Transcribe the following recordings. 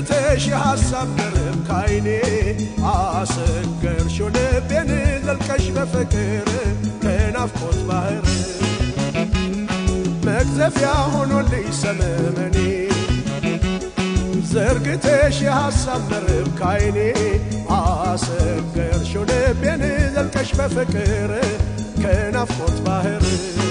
ዘርግተሽ የሐሳብ መረብ ካይኔ አሰገርሽው ልቤን ዘልቀሽ በፍቅር ከናፍቆት ባህር መቅዘፊያ ሆኖልኝ ሰመመኔ ዘርግተሽ የሐሳብ መረብ ካይኔ አሰገርሽው ልቤን ዘልቀሽ በፍቅር ከናፍቆት ባህር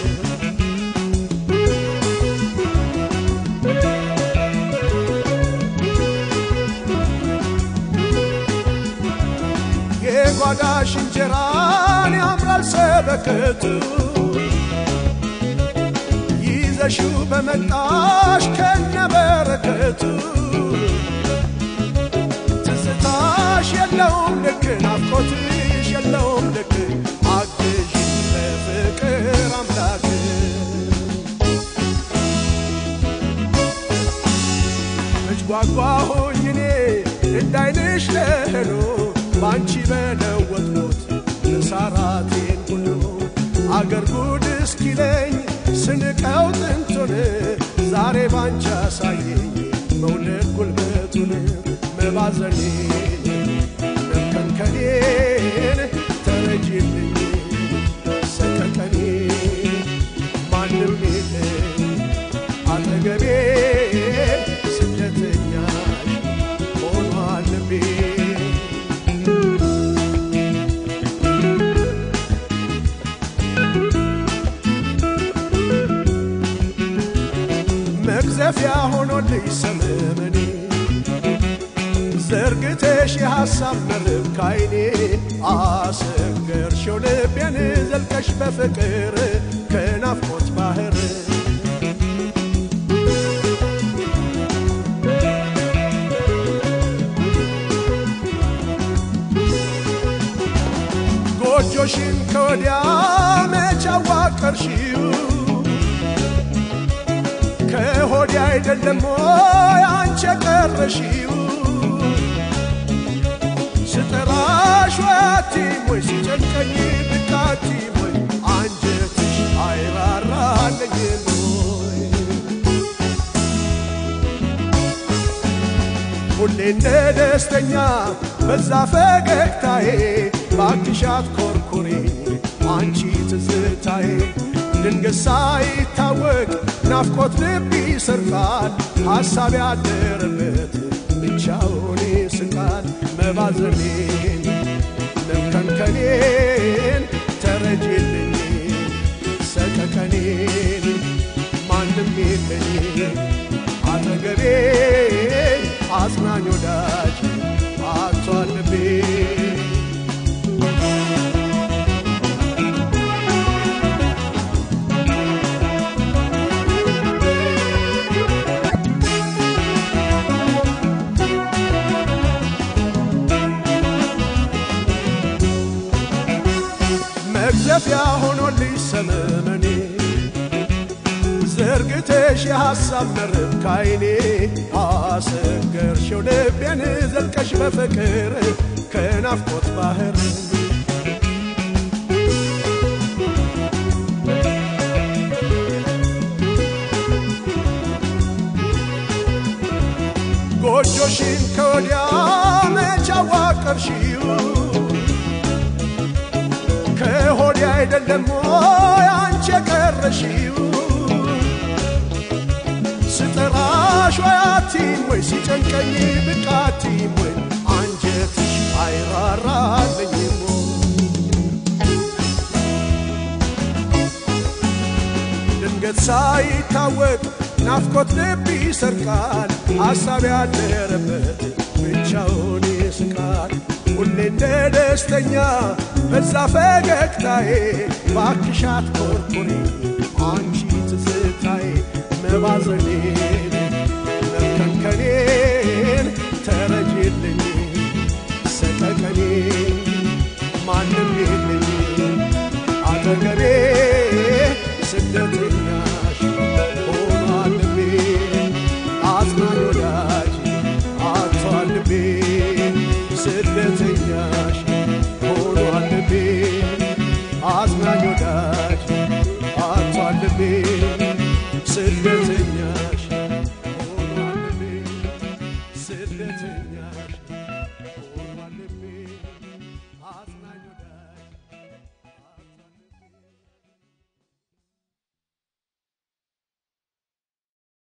የጓዳሽ እንጀራን ያምራል ሰበከቱ ይዘሽው በመጣሽ ከነበረከቱ ትዝታሽ የለውም ልክ ናፍቆትሽ የለውም ልክ አግዥ ለፍቅር አምላክ መች ጓጓሁኝ እኔ እንዳይንሽ ለህሎ ባንቺ በለወጥኩት ንሳራቴን ሁሉ አገር ጉድ እስኪለኝ ስንቀው ጥንቱን ዛሬ ባንቺ አሳየኝ መውደድ ጉልበቱን መባዘኔን መከንከኔን ተረጂልኝ ሰቀቀኔ ማንም የለ አጠገቤ ስደተኛሽ ሆኗል ልቤ መቅዘፊያ ሆኖልኝ ሰመመኔ ዘርግተሽ የሐሳብ መረብ ካይኔ አሰገርሽው ልቤን ዘልቀሽ በፍቅር ከናፍቆት ባህር ጎጆሽን ከወዲያ መች አዋቀርሽው ከሆዲ አይደለም ወይ አንቺ የቀረሽው ስጠራሽ ወያቲም ወይ ሲጨንቀኝ ብቃቲም ወይ አንጀትሽ አይራራለኝም ወይ ሁሌ እንደ ደስተኛ በዛ ፈገግታዬ ባክሻት ኮርኩሬ አንቺ ትዝታዬ ድንገት ሳይታወቅ ናፍቆት ልብ ይሰርቃል ሐሳብ ያደረበት ብቻውን ይስቃል መባዘኔን መከንከኔን ተረጅልኝ ሰቀቀኔን ማንም የለኝ አጠገቤ አጽናኝ ወዳጅ አቷል ልቤ መቅዘፊያ ሆኖልኝ ሰመመኔ ዘርግተሽ የሐሳብ መረብ ካይኔ አሰገርሽው ልቤን ዘልቀሽ በፍቅር ከናፍቆት ባህር ጎጆሽን ከወዲያ መች አዋቀርሽው ከሆዲ አይደለም ወይ አንቺ የቀረሽው ስጠራሽ ወይ አቲም ወይ ሲጨንቀኝ ብቃቲም ወይ አንጀትሽ አይራራልኝም ድንገት ሳይታወቅ ናፍቆት ልብ ይሰርቃል ሐሳብ ያደረበት ብቻውን ይስቃል ሁሌ እንደ ደስተኛ በዛ ፈገግታዬ ባክሻት ኮርኩሪ አንቺ ትዝታዬ መባዘኔ